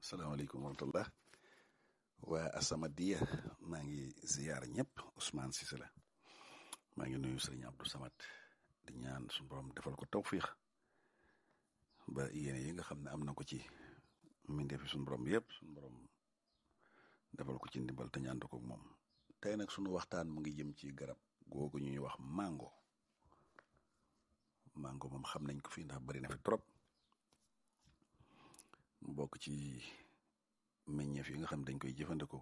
salaamaaleykum wa rahmatullah waa Asamadia maa ngi ziyaar ñëpp Ousmane Cissé la maa ngi nuyu sëriñ Abdou Samad di ñaan suñu borom defal ko tawfiix ba yéene yi nga xam ne am na ko ci mbindeef fi suñu borom yëpp suñu borom defal ko ci ndimbal te ñaan ko moom tey nag suñu waxtaan mu ngi jëm ci garab googu ñuy wax mango mango moom xam nañ ko fii ndax bari na fi trop mu bokk ci meññeef yi nga xam dañ koy jëfandikoo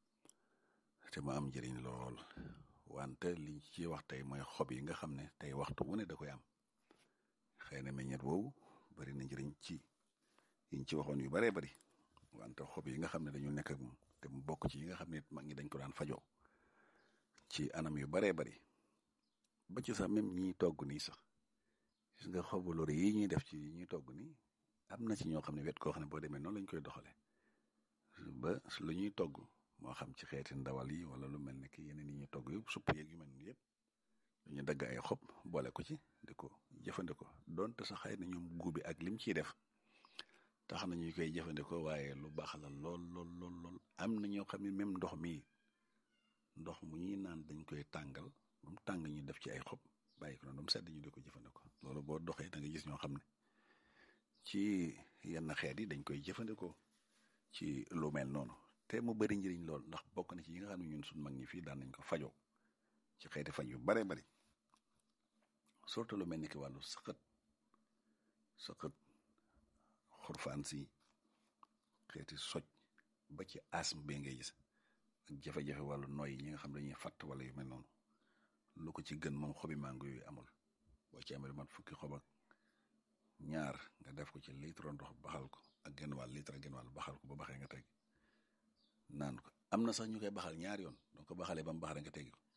te mu am njëriñ lool wante liñ ci wax tey mooy xob yi nga xam ne tey waxtu wu ne da koy am xëy na meññeet woowu bari na njëriñ ci yiñ ci waxoon yu baree bari wante xob yi nga xam ne dañu nekk ak moom te mu bokk ci yi nga xam ne mag ñi dañ ko daan fajoo ci anam yu baree bari ba ci sax même ñiy togg nii sax gis nga xobu lori yi ñuy def ci ñuy togg nii am na ci ñoo xam ne wet koo xam ne boo demee noonu lañ koy doxale ba lu ñuy togg moo xam ci xeeti ndawal yi wala lu mel ne ki yeneen yi ñuy togg yëpp supp yeeg yu mel ni yëpp dañu dagg ay xob boole ko ci di ko jëfandikoo donte sax xëy na ñoom guubi ak lim ciy def tax na ñu koy jëfandikoo waaye lu baax la lool lool lool lool am na ñoo xam ne même ndox mi ndox mu ñuy naan dañ koy tàngal ba mu tàng ñu def ci ay xob bàyyi ko noonu ba mu sedd ñu di ko jëfandikoo loolu boo doxee da nga gis ñoo xam ne ci yenn xeet yi dañ koy jëfandikoo ci lu mel noonu te mu bari njëriñ lool ndax bokk na ci yi nga xam ne ñun suñ mag ñi fii daan nañ ko fajoo ci xeeti faj yu bare bari surtout lu mel ni ki wàllu sëqët sëqët xurfaan si xeeti soj ba ci asm bi ngay gis ak jafe-jafe wàllu noy yi ñi nga xam dañuy fatt wala yu mel noonu lu ko ci gën moom xobi mango yooyu amul boo ci amee lu mat fukki xob ak ñaar nga def ko ci litre ndox baxal ko ak genn wàll litre ak genn wàll baxal ko ba baxee nga teg naan ko am na sax ñu koy baxal ñaar yoon donc ko baxalee ba mu baxale nga teggi ko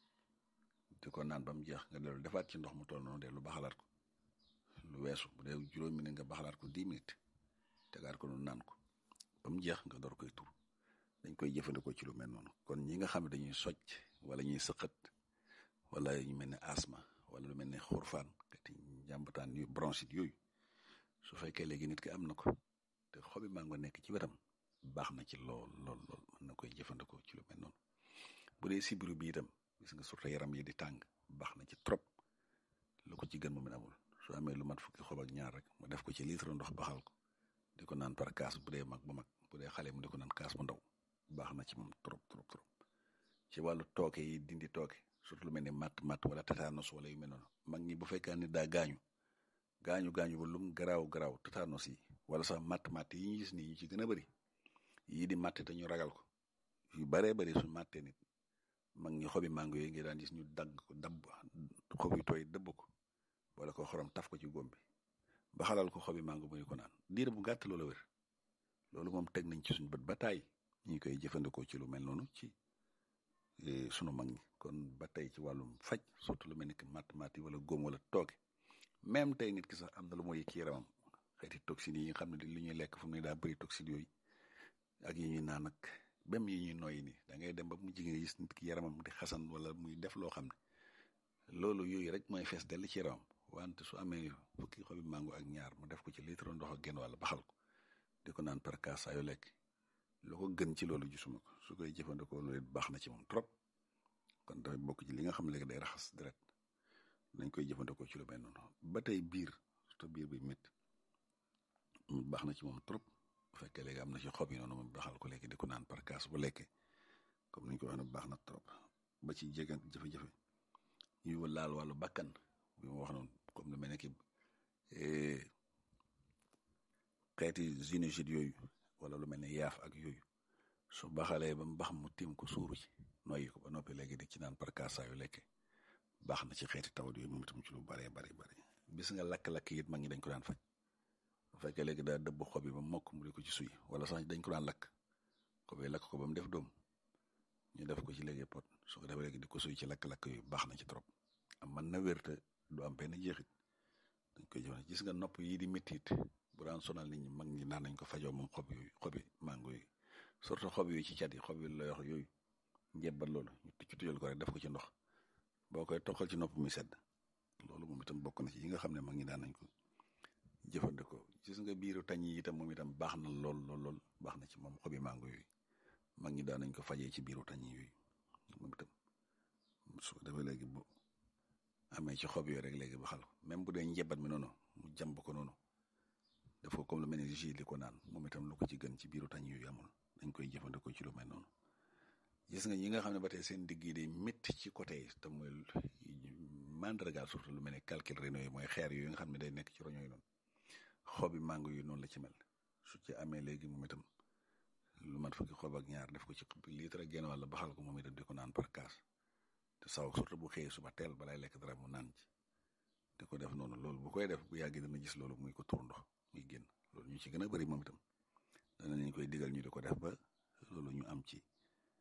di ko naan ba mu jeex nga dellu defaat ci ndox mu toll noonu de lu baxalaat ko lu weesu bu dee juróom minute nga baxalaat ko dix minutes tegaat ko noonu naan ko ba mu jeex nga door koy tur dañ koy jëfandikoo ci lu mel noonu kon ñi nga xam ne dañuy socc wala ñuy sëqat wala ñu mel ne asma wala lu mel ne xurfaan xeeti njàmbataan yu bronchite yooyu su fekkee léegi nit ki am na ko te xobi mango nekk ci wetam baax na ci lool lool lool mën na koy jëfandikoo ci lu mel noonu bu dee sibiru bi itam gis nga surtout yaram yi di tàng baax na ci trop lu ko ci gën moom it amul su amee lu mat fukki xob ak ñaar rek mu def ko ci litre ndox baxal ko di ko naan par kaas bu dee mag bu mag bu dee xale mu di ko naan kaas bu ndaw baax na ci moom trop trop trop ci wàllu tooke yi dindi tooke surtout lu mel ni matt matt wala tétanos wala yu mel noonu mag ñi bu fekkee ne daa gaañu gaañu gaañu ba lum garaaw garaaw tétanos yi wala sax matt matt yi ñu gis nii ñu ci gën a bëri yii di matt te ñu ragal ko yu baree bëri su mattee nit mag ñi xobi mango yi ngi daan gis ñu dagg ko dabb xob yu tooy dëbb ko wala ko xorom taf ko ci góom bi ba xalal ko xobi mango muy ko naan diir bu gàtt loola wér loolu moom teg nañ ci suñu bët ba taay ñu koy jëfandikoo ci lu mel noonu ci sunu mag ñi kon ba tey ci wàllum faj surtout lu mel ni que matt matt yi wala góom wala tooke même tey nit ki sax am na lu mooy ci yaramam xeeti toxines yi nga xam ne li ñuy lekk fu mu ne daa bëri toxines yooyu ak yi ñuy naan ak même yi ñuy noyyi nii da ngay dem ba mu jigéen gis nit ki yaramam di xasan wala muy def loo xam ne loolu yooyu rek mooy fees dell ci yaramam wante su amee fukki xobi mango ak ñaar mu def ko ci litre ndox ak genn wàll baxal ko di ko naan par kaas saa yu lekk lu ko gën ci loolu gisuma ko su koy jëfandikoo loolu it baax na ci moom trop kon dafay bokk ci li nga xam ne léegi day raxas deret nañ koy jëfandikoo ci lu mel noonu ba tey biir surtout biir bi métti baax na ci moom trop bu fekkee léegi am na ci xob yi noonu moom baxal ko léegi di ko naan par kaas bu lekkee comme ni ñu ko waxee baax na trop ba ci jege jafe-jafe yu laal wàllu bakkan bi ma wax noonu comme lu mel ne ki xeeti sinusite yooyu wala lu mel ne yaaf ak yooyu su baxalee ba mu bax mu tiim ko suuru ci noyyi ko ba noppi léegi di ci naan par kaas saa yu lekkee baax na ci xeeti tawat yooyu moom itam ci lu baree bari bari bis nga lakk-lakk it mag ñi dañ ko daan faj bu fekkee léegi daa dëbb xob yi ba mokk mu di ko ci suy wala sax dañ ko daan lakk xob yi lakk ko ba mu def doom ñu def ko ci léegi pot su ko defee léegi di ko suy ci lakk-lakk yooyu baax na ci trop am man na wér te du am benn jeexit dañ koy jëfandikoo gis nga nopp yii di méttiit bu daan sonal nit ñi mag ñi naan nañ ko fajoo moom xob yooyu xobi mango yi surtout xob yooyu ci cat yi xob yi la yox yooyu njebbat loolu ñu tucc tujal ko rek def ko ci ndox boo koy toqal ci nopp mi sedd loolu moom itam bokk na ci yi nga xam ne mag ñi daan nañ ko jëfandikoo gis nga biiru tañ yi itam moom itam baax na lool lool lool baax na ci moom xobi mango yooyu mag ñi daan nañ ko fajee ci biiru tañ yooyu moom itam su ko defee léegi bu amee ci xob yooyu rek léegi baxal ko même bu dee njebat mi noonu mu jàmb ko noonu def ko comme lu mel ni jus li ko naan moom itam lu ko ci gën ci biiru tañ yooyu amul dañ koy jëfandikoo ci lu mel noonu gis nga ñi nga xam ne ba tey seen digg yi day métti ci côté yi te mooy mandargaal surtout lu mel ni calcul rénaux yi mooy xeer yooyu nga xam ne day nekk ci roño yi noonu xobi mango yu noonu la ci mel su ci amee léegi moom itam lu mat fukki xob ak ñaar def ko ci litre ak genn wàll baxal ko moom itam di ko naan par kaas te saw surtout bu xëyee suba teel balay lekk dara mu naan ci di ko def noonu loolu bu koy def bu yàggee dana gis loolu muy ko tur ndox muy génn loolu ñu ci gën a bëri moom itam danañ koy digal ñu di ko def ba loolu ñu am ci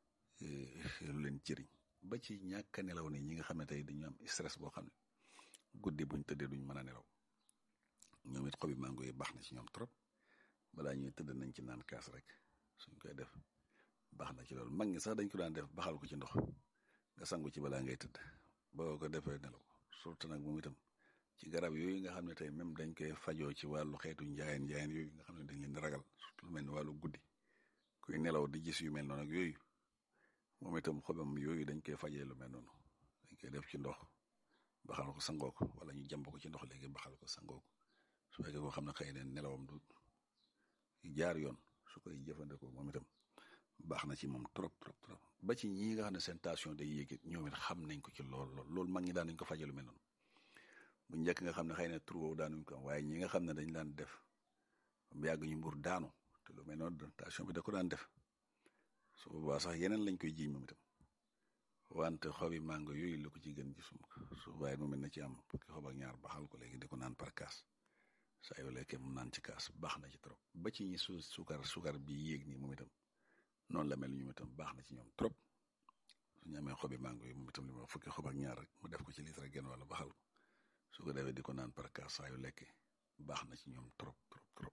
lu leen jëriñ ba ci ñàkk a nelaw ni ñi nga xam ne tey dañu am stress boo xam ne guddi buñ tëddee duñ mën a nelaw ñoom it xobi mango yi baax na ci ñoom trop balaa ñuy tëdd nañ ci naan kaas rek suñ koy def baax na ci loolu mag ñi sax dañ ko daan def baxal ko ci ndox nga sangu ci balaa ngay tëdd boo ko defee nelaw surtout nag moom itam ci garab yooyu nga xam ne tey même dañ koy fajoo ci wàllu xeetu njaayeen njaayeen yooyu nga xam ne dañ leen di ragal surtout lu mel ni wàllu guddi kuy nelaw di gis yu mel noonu ak yooyu moom itam xobam yooyu dañ koy fajee lu mel noonu dañ koy def ci ndox baxal ko sangoo ko wala ñu jàmb ko ci ndox léegi baxal ko sangoo ko su fekkee koo xam ne xëy na nelawam du jaar yoon su koy jëfandikoo moom itam baax na ci moom trop trop trop ba ci ñi nga xam ne seen tension day yéeg ñoom it xam nañ ko ci lool lool loolu mag ñi daan nañ ko fajee lu mel noonu bu njëkk nga xam ne xëy na tur woowu daanuñ ko am waaye ñi nga xam ne dañ daan def mu yàgg ñu mbur daanu te lu mel noonu tension bi da ko daan def su boobaa sax yeneen lañ koy jiiñ moom itam wante xobi mango yooyu la ko ci gën gisum su waaye mu mel na ci am fukki xob ak ñaar baxal ko léegi di ko naan par kaas saa yoo lekkee mu naan ci kaas baax na ci trop ba ci ñi su sukar sukar bi yéeg nii moom itam noonu la mel ñu itam baax na ci ñoom trop su ñu amee xobi mango yi moom itam li ma fukki xob ak ñaar rek mu def ko ci litre genn wala baxal ko su ko defee di ko naan par kaas saa yu lekkee baax na ci ñoom trop trop trop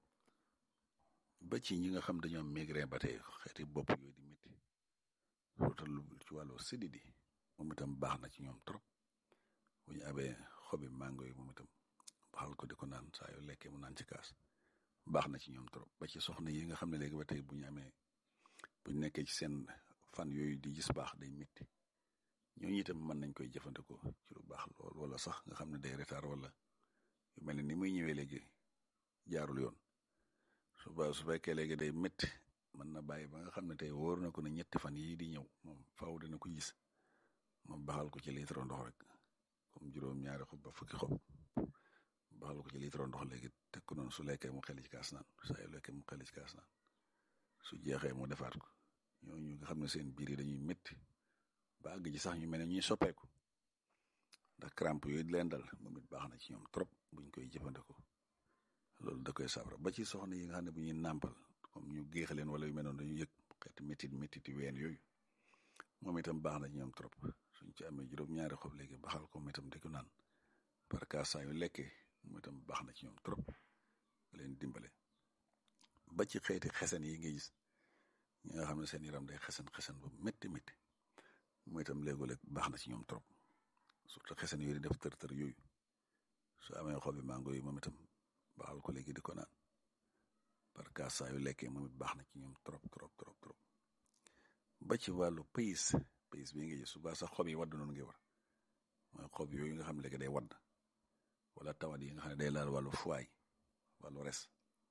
ba ci ñi nga xam dañoo am migraine ba tey xeeti bopp yooyu di métti surtout lu ci wàllu sididi moom itam baax na ci ñoom trop bu ñu amee xobi mango yi moom itam baxal ko di ko naan saa yu lekkee mu naan ci kaas baax na ci ñoom trop ba ci soxna yi nga xam ne léegi ba tey bu ñu amee bu ñu nekkee ci seen fan yooyu di gis baax day métti ñooñu itam mën nañ koy jëfandikoo ci lu baax lool wala sax nga xam ne day retard wala yu mel ne ni muy ñëwee léegi jaarul yoon su ba su fekkee léegi day métti mën na bàyyi ba nga xam ne tey wóor na ko ne ñetti fan yii di ñëw moom faaw dina ko gis moom baxal ko ci litre ndox rek comme juróom-ñaari xob ba fukki xob baxal ko ci litre ndox léegi teg ko noonu su lekkee mu xel ci kaas naan saa yu lekkee mu xel ci kaas naan su jeexee mu defaat ko ñooñu nga xam ne seen biir yi dañuy métti ba àgg ci sax ñu mel ne ñuy soppeeku ndax crampe yooyu di leen dal moom it baax na ci ñoom trop buñ koy jëfandikoo loolu da koy saafara ba ci soxna yi nga xam ne bu ñuy nàmpal comme ñu géex leen wala yu mel noonu dañu yëg xeeti métit métit yu ween yooyu moom itam baax na ci ñoom trop suñ ci amee juróom-ñaari xob léegi baxal ko moom itam di ko naan par cas saa yu lekkee moom itam baax na ci ñoom trop nga leen dimbale ba ci xeeti xesen yi nga gis ñi nga xam ne seen yaram day xesen xesen ba métti métti moom itam léegoo-léeg baax na ci ñoom trop surtout xesen yooyu di def tër tër yooyu su amee xobi mango yi moom itam baxal ko léegi di ko naan par cas saa yu lekkee moom it baax na ci ñoom trop trop trop trop ba ci wàllu pays pays bii nga gis su baax sax xob yi wadd noonu ngi war mooy xob yooyu nga xam ne léegi day wadd wala tawat yi nga xam ne day laal wàllu foie wàllu res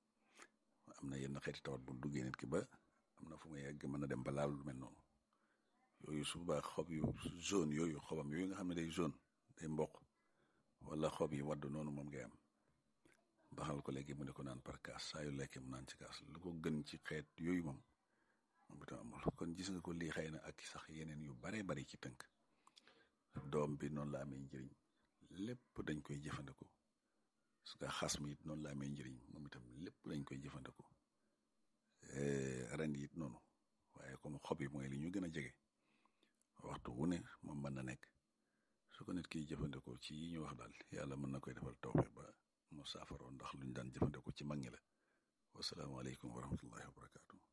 am na yenn xeeti tawat bu duggee nit ki ba am na fu muy yegg mën na dem ba laal lu mel noonu yooyu su baax xob yu jaune yooyu xobam yooyu nga xam ne day jaune day mboq wala xob yi wadd noonu moom ngay am baxal ko léegi mu ne ko naan par kaas saa yu lekkee mu naan ci kaas lu ko gën ci xeet yooyu moom moom itam amul kon gis nga ko lii xëy na ak sax yeneen yu bare bari ci tënk doom bi noonu la amee njëriñ lépp dañ koy jëfandikoo su ko xas mi it noonu la amee njëriñ moom itam lépp dañ koy jëfandikoo ren it noonu waaye comme xob yi mooy li ñu gën a jege waxtu wu ne moom mën na nekk su ko nit kiy jëfandikoo ci yi ñu wax daal yàlla mën na koy defal tawfeex ba mu saafaroo ndax luñ daan jëfandikoo ci mag ñi la wasalaamaaleykum wa rahmatullahi wa barakaatu.